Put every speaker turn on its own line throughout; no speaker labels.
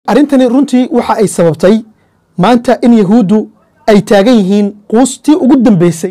arrintani runtii waxa ay sababtay maanta in yahuuddu ay taagan yihiin quustii ugu dambeysay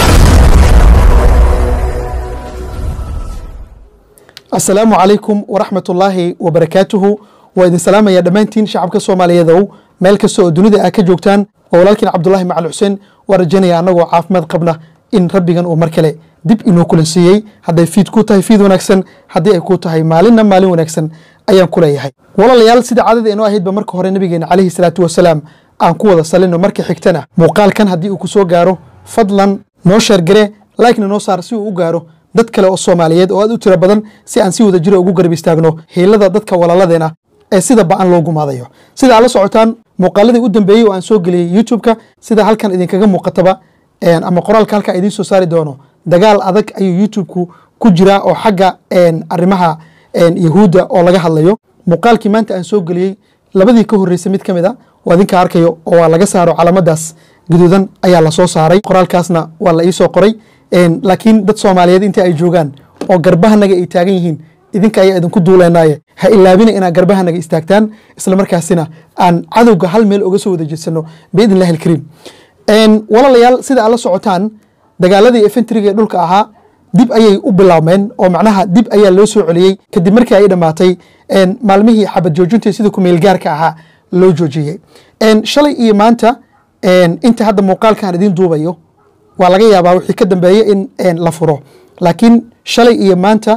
asalaamu calaykum waraxmat ullaahi wabarakaatuhu waa idin salaamaya dhammaantiin shacabka soomaaliyeedow meel kasta oo dunida aa ka joogtaan waa walaalkiin cabdulaahi macal xuseen waa rajanaya annagoo caafimaad qabna in rabbigan uu mar kale dib inoo kulansiiyey hadday fiid ku tahay fiid wanaagsan haddii ay ku tahay maalinna maalin wanaagsan ayaan ku leeyahay walaalayaal sida caadada inoo ahaydba marka hore nabigeena calayhi salaatu wasalaam aan ku wada salino marka xigtana muuqaalkan haddii uu ku soo gaaro fadlan noo sheergare laikna noo saar si uu u gaaro dad kale oo soomaaliyeed oo aad u tiro badan si aan si wada jiro ugu garab istaagno hiilada dadka walaaladeena ee sida ba-an loo gumaadayo sida aad la socotaan muuqaaladii u dambeeyey oo aan soo geliyey youtube-ka sida halkan idinkaga muuqataba ama qoraalka halkaa idiin soo saari doono dagaal adag ayuu youtube-ku ku jiraa oo xagga arrimaha yahuudda oo laga hadlayo muuqaalkii maanta aan soo geliyey labadii ka horreysay mid ka mid a waa idinka arkayo oo waa laga saaro calaamadaas guduudan ayaa lasoo saaray qoraalkaasna waa la iisoo qoray laakiin dad soomaaliyeed inta ay joogaan oo garbahanaga ay taagan yihiin idinka ayaa idinku duuleynaaye ha ilaabina inaad garbahanaga istaagtaan isla markaasina aan cadowga hal meel oga soo wada jeedsano biidn illahi alkariim walaalayaal sida aad la socotaan dagaaladii efentriga ee dhulka ahaa dib ayay u bilaabmeen oo macnaha dib ayaa loo soo celiyey kadib markii ay dhammaatay maalmihii xabad joojinta sida kumeel gaarka ahaa loo joojiyey shalay iyo maanta inta hadda muuqaalkan idiin duubayo waa laga yaabaa wixii ka dambeeye in la furo laakiin shalay iyo maanta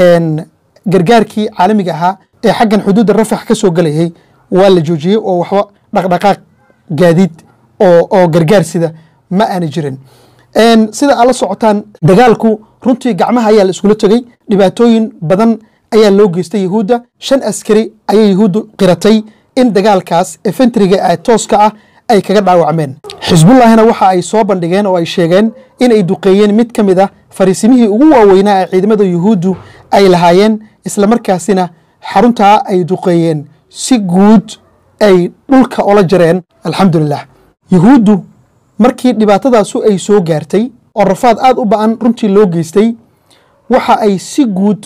gargaarkii caalamiga ahaa ee xaggan xuduudda rafax ka soo gelayay waa la joojiyey oo waxba dhaqdhaqaaq gaadiid oo gargaar sida ma aana jirin sida aad la socotaan dagaalku runtii gacmaha ayaa la iskula tegey dhibaatooyin badan ayaa loo geystay yahuudda shan askari ayay yahuuddu qiratay in dagaalkaas efentriga ee tooska ah ay kaga dhaawacmeen xisbullahina waxa ay soo bandhigeen oo ay sheegeen in ay duqeeyeen mid ka mid a fariisimihii ugu waaweynaa ee ciidamada yuhuuddu ay lahaayeen isla markaasina xaruntaa ay duqeeyeen si guud ay dhulka ola jareen alxamdulilah yuhuuddu markii dhibaatadaasu ay soo gaartay oo rafaad aad u ba-an runtii loo geystay waxa ay si guud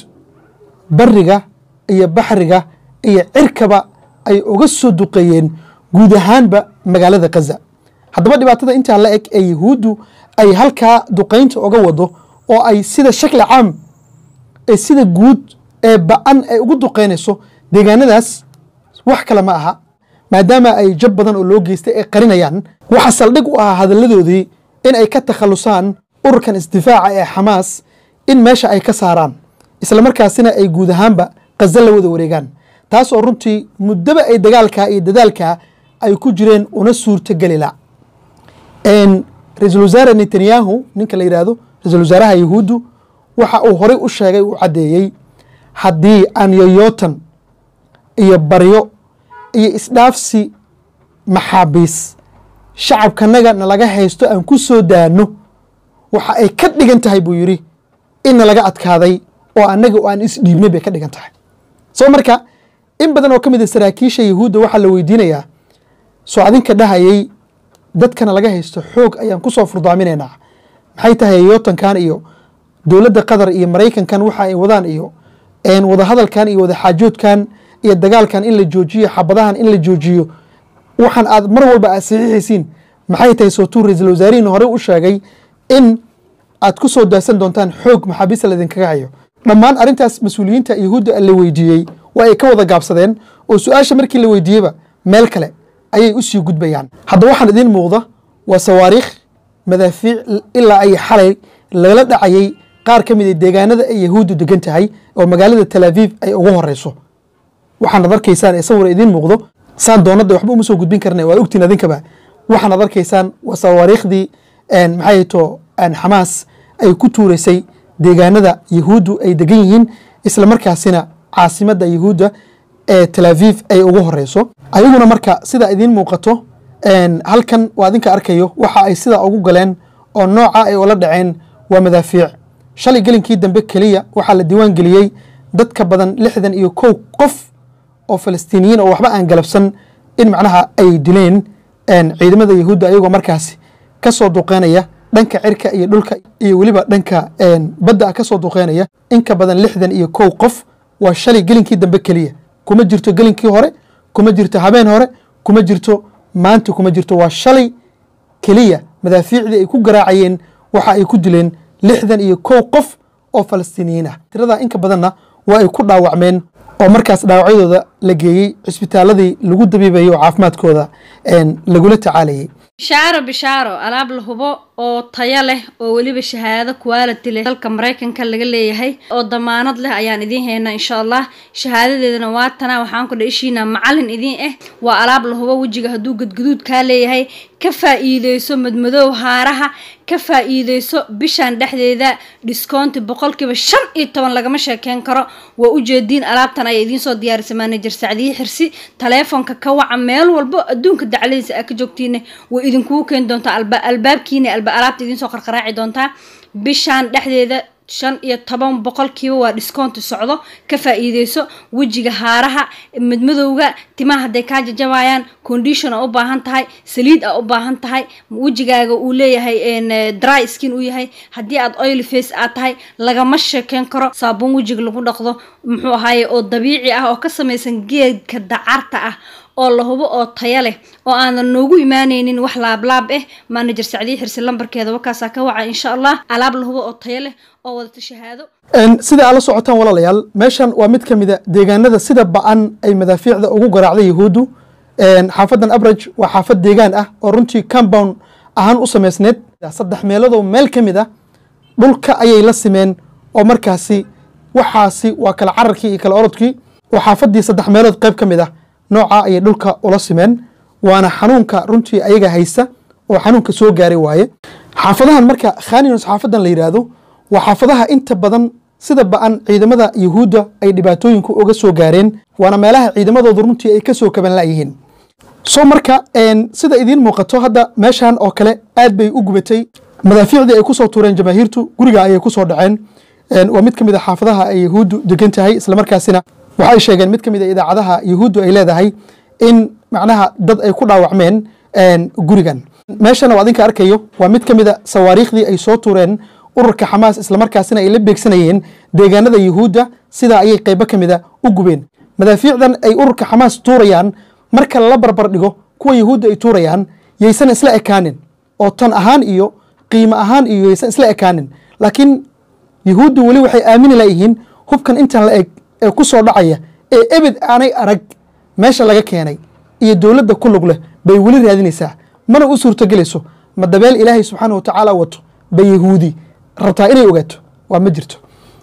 bariga iyo baxriga iyo cirkaba ay uga soo duqeeyeen guud ahaanba magaalada kaza haddaba dhibaatada intaa la eg ee yahuuddu ay halkaa duqaynta oga wado oo ay sida shakli caam ee sida guud ee ba-an ay ugu duqaynayso deegaanadaas wax kale ma aha maadaama ay jab badan oo loo geystay ay qarinayaan waxa saldhig u ahaa hadalladoodii in ay ka takhalusaan ururkan isdifaaca ee xamaas in meesha ay ka saaraan isla markaasina ay guud ahaanba kaza la wada wareegaan taas oo runtii muddaba ay dagaalkaa iyo dadaalkaa ay ku jireen una suurtagelila ra-iisul wasaare netanyahu ninka la yidhaahdo ra-isul wasaaraha yahuuddu waxa uu horey u sheegay uu caddeeyey haddii aan yoyootan iyo baryo iyo isdhaafsi maxaabiis shacabkanaga nalaga haysto aan ku soo daano waxa ay ka dhigan tahay buu yidhi in nalaga adkaaday oo annaga oo aan isdhiibnay bay ka dhigan tahay soo marka in badan oo ka mid a saraakiisha yahuudda waxaa la weydiinayaa soo adinka dhahayay dadkana laga haysto xoog ayaan ku soo furdaaminaynaa maxay tahay yootankan iyo dowladda qatar iyo maraykankan waxa ay wadaan iyo wadahadalkan iyo wadaxaajoodkan iyo dagaalkan in la joojiyo xabadahan in la joojiyo waxaan aad mar walba aad saxiixaysiin maxay tahay sootuu ra-iisul wasaarihiin horey u sheegay in aad ku soo daasan doontaan xoog maxaabiista laydinkaga hayo dhammaan arrintaas mas-uuliyiinta yahuudda la weydiiyey waa ay ka wada gaabsadeen oo su-aasha markii la weydiiyeyba meel kale ayay u sii gudbayaan haddaba waxaan idiin muuqda waa sawaariikh madaafiic ilaa ay xalay lagala dhacayay qaar ka mid a deegaanada ay yahuuddu degan tahay oo magaalada tal aviv ay ugu horeyso waxaanad arkaysaan ee sawir idiin muuqdo saan doonada waxba uma soo gudbin karna waa ogtiin adinkaba waxaanad arkaysaan waa sawaariikhdii maxay to xamaas ay ku tuureysay deegaanada yahuuddu ay degan yihiin isla markaasina caasimadda yahuudda ee tal aviv ay ugu horeyso ayaguna marka sida idiin muuqato halkan waa adinka arkayo waxa ay sidaa ugu galeen oo nooca ay ula dhaceen waa madaafiic shalay gelinkii dambe keliya waxaa la diiwaan geliyey dad ka badan lixdan iyo kow qof oo falastiiniyiin oo waxba aan galabsan in macnaha ay dileen ciidamada yahuudda ayagoo markaasi ka soo duqeynaya dhanka cirka iyo dhulka iyo weliba dhanka badda ka soo duqeynaya in ka badan lixdan iyo kow qof waa shalay gelinkii dambe keliya kuma jirto gelinkii hore kuma jirto habeen hore kuma jirto maanta kuma jirto waa shalay keliya madaafiicdii ay ku garaacayeen waxa ay ku dileen lixdan iyo kow qof oo falastiiniyiin ah tiradaa inka badanna waa ay ku dhaawacmeen oo markaas dhaawacyadooda la geeyey cisbitaaladii lagu dabiibayay oo caafimaadkooda lagula tacaalayay
bishaaro bishaaro alaab la hubo oo tayo leh oo weliba shahaado quality leh dalka maraykanka laga leeyahay oo damaanad leh ayaan idiin haynaa insha allah shahaadadeedana waa tana waxaan ku dhaishiina macalin idiin ah waa alaab la hubo wejiga hadduu gadguduud kaa leeyahay ka faa-iideyso madmadoow haaraha ka faa-iideyso bishan dhexdeeda discounti boqolkiiba shan iyo toban lagama sheekeyn karo waa ujeediin alaabtan ayaa idiin soo diyaarisay manajer sacdiye xirsi taleefonka ka waca meel walbo adduunka dacladiisa aa ka joogtiina way idinkugu keeni doontaa albaabkiina alaabta idiin soo qarqaraaci doontaa bishan dhexdeeda shan iyo toban boqolkiiba waa discounti socdo ka faa-iideyso wejiga haaraha madmadowga timaha hadday kaa jajabayaan condition a u baahan tahay saliid a u baahan tahay wejigaaga uu leeyahay dry skin uu yahay haddii aad oil face aad tahay lagama sheekeyn karo saabuun wejiga lagu dhaqdo muxuu ahaaye oo dabiici ah oo ka samaysan geedka dacarta ah oo la hubo oo taya leh oo aanan noogu imaaneynin wax laablaab ah manajer sacdiye xirsi lambarkeeda wakaasaa ka waca insha allah alaab la hubo oo taya leh oo wadata shahaado
sida aad la socotaan walaalayaal meeshan waa mid ka mida deegaanada sida ba-an ay madaafiicda ugu garaacday yahuuddu xaafadan abraj waa xaafad deegaan ah oo runtii compound ahaan u samaysneed saddex meeloodoo meel ka mid ah dhulka ayay la simeen oo markaasi waxaasi waa kala cararkii iyo kala orodkii oo xaafadii saddex meelood qayb ka mid ah nooca ayay dhulka ula simeen waana xanuunka runtii ayaga haysta oo xanuunka soo gaaray waaye xaafadahan marka khaninos xaafadan la yidhaahdo waa xaafadaha inta badan sida ba-an ciidamada yahuudda ay dhibaatooyinku uga soo gaareen waana meelaha ciidamadooda runtii ay kasoo kaban layihiin so marka sida idiin muuqato hadda meeshan oo kale aad bay u gubatay madaafiicdii ay kusoo tuureen jamaahiirtu guriga ayay kusoo dhaceen waa mid ka mid a xaafadaha ay yahuuddu degan tahay islamarkaasina waxay sheegeen mid ka mid a idaacadaha yahuuddu ay leedahay in macnaha dad ay ku dhaawacmeen gurigan meeshana waa adinka arkayo waa mid ka mid a sawaariikhdii ay soo tuureen ururka xamaas islamarkaasina ay la beegsanayeen deegaanada yahuudda sidaa ayay qaybo ka mid a u gubeen madaafiicdan ay ururka xamaas tuurayaan marka lala barbar dhigo kuwa yahuudda ay tuurayaan yaysan isla ekaanin oo tan ahaan iyo qiimo ahaan iyo yaysan isla ekaanin laakiin yahuuddu weli waxay aamini layihiin hubkan intan la eg ee ku soo dhacaya ee ebed aanay arag meesha laga keenay iyo dowladda ku lug leh bay weli raadinaysaa mana u suurtogelayso ma dabeel ilaahay subxaana wa tacaala wato ba yahuudi rabtaa inay ogaato waa ma jirto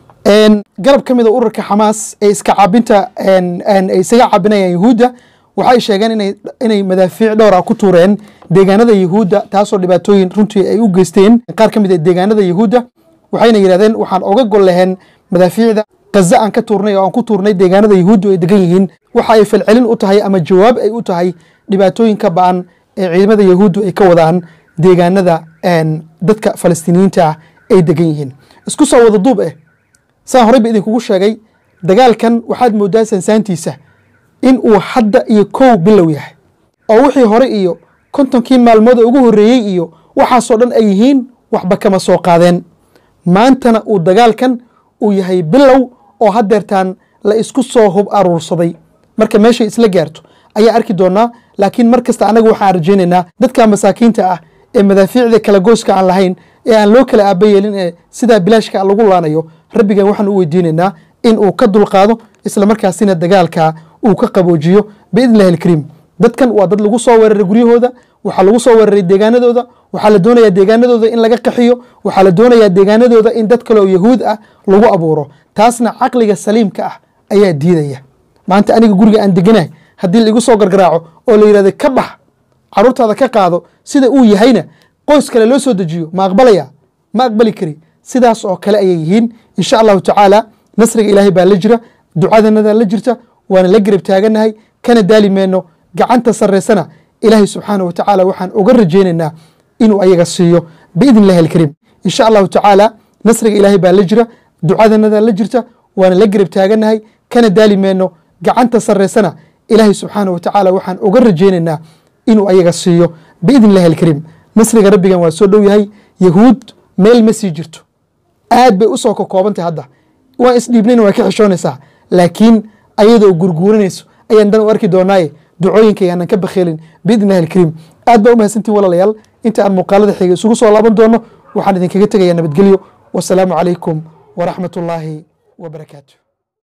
garab ka mida ururka xamaas ee iska caabinta ay isaga caabinayaan yahuudda waxay sheegeen inay madaafiic dhowra ku tuureen deegaanada yahuudda taasoo dhibaatooyin runtii ay u geysteen qaar ka mid a deegaanada yahuudda waxayna yidhahdeen waxaan oga gol laheen madaafiicda kaza aan ka tuurnay oo aan ku tuurnay deegaanada yahuuddu ay degan yihiin waxa ay falcelin u tahay ama jawaab ay u tahay dhibaatooyinka ba-an ee ciidamada yahuuddu ay ka wadaan deegaanada dadka falastiiniyiinta ah ay degan yihiin isku soo wada duub eh saan horey ba idinkugu sheegay dagaalkan waxaad moodaa sansaantiisa in uu hadda iyo kow bilow yahay oo wixii hore iyo kontonkii maalmood ugu horreeyey iyo waxaasoo dhan ay yihiin waxba kama soo qaadeen maantana uu dagaalkan uu yahay bilow oo haddeertaan la isku soo hub aruursaday marka meeshay isla gaarto ayaa arki doonaa laakiin mar kasta annaga waxaan rajaynaynaa dadka masaakiinta ah ee madaafiicda kala gooska aan lahayn ee aan loo kala aaba yeelin ee sidaa bilaashka lagu laanayo rabbigan waxaan u weydiinaynaa in uu ka dulqaado islamarkaasina dagaalka uu ka qaboojiyo biidnillahi alkariim dadkan waa dad lagu soo weeraray guryahooda waxaa lagu soo weeraray deegaanadooda waxaa la doonayaa deegaanadooda in laga qaxiyo waxaa la doonayaa deegaanadooda in dad kale oo yahuud ah lagu abuuro taasna caqliga saliimka ah ayaa diidaya maanta aniga guriga aan deganahay haddii laigu soo gargaraaco oo la yidhahdo ka bax caruurtaada ka qaado sida uu yahayna qoys kale loo soo dejiyo ma aqbalaya ma aqbali kari sidaas oo kale ayay yihiin insha allahu tacaala nasriga ilaahay baa la jira ducadanada la jirta waana la garab taaganahay kana daali meyno gacanta sareysana ilaahay subxaana wa tacaala waxaan uga rajaynaynaa inuu ayaga siiyo biidn illahi alkariim insha allahu tacaala nasriga ilaahay baa la jira ducadanada la jirta waana la garab taaganahay kana daali meyno gacanta sareysana ilaahay subxaana wa tacaala waxaan uga rajaynaynaa inuu ayaga siiyo biidn illahi alkariim nasriga rabbigan waa soo dhow yahay yahuud meel ma sii jirto aad bay usoo kakoobantahay hadda waan isdhiibnayna waa ka xishoonaysaa laakiin ayadoo gurguuranayso ayaan dan u arki doonaaye ducooyinka yaanan ka bakheelin biidni illahi alkariim aad baa u mahadsantiin walaalayaal inta aan muuqaalada xiga isugu soo laaban doono waxaan idinkaga tegayaa nabadgelyo wasalaamu calaykum waraxmat ullaahi wabarakaatu